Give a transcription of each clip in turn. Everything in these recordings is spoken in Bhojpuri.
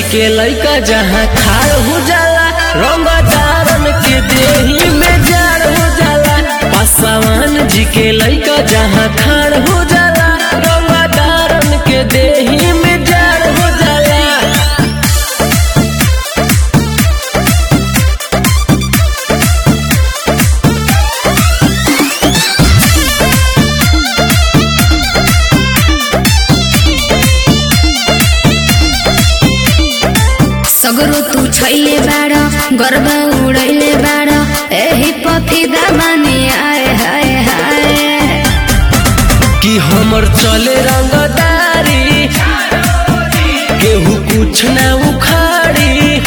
के लइका जहाँ खाड़ हो जाला रंगदारन के देही में जाड़ हो जाला पासवान जी के लइका जहाँ खाड़ हो जाला रंगदारन के देही में जाड़ हो जाला सगरो तू छैले बाड़ गर्व उड़ैले बाड़ एही पफिदा माने आए हाय हाय कि हमर चले रंगदारी केहू कुछ ना उखाड़ी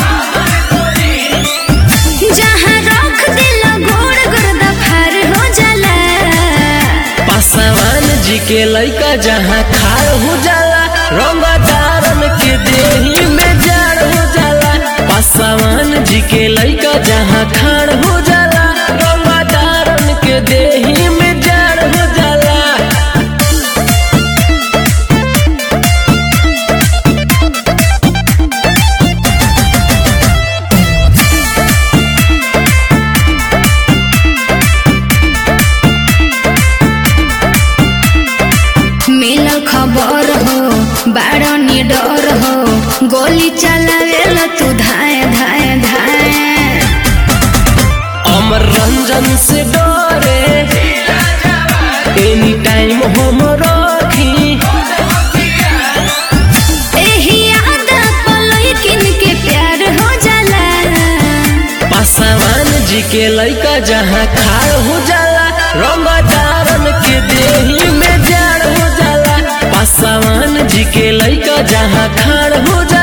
जहाँ रख दिल गोड़ गर्दा फार हो जाला पासवान जी के लइका जहाँ खाड़ हो जाला रंगदारन के देही में जाड़ हो जाला पासवान जी के लइका जहाँ खाड़ हो जाला रंगदारन के देही में जाड़ हो जाला मिलल खबर हो बाड़ निडर हो गोली चलावेल तू धाए धाए धाए अमर रंजन से डरे एनी टाइम हम रखी एही आदत पलई किन के प्यार हो जाला पासवान जी के लइका जहाँ खाड़ हो जाला रंगदारन के देही में जाड़ हो जाला पासवान जी के लइका जहाँ खाड़ हो जाला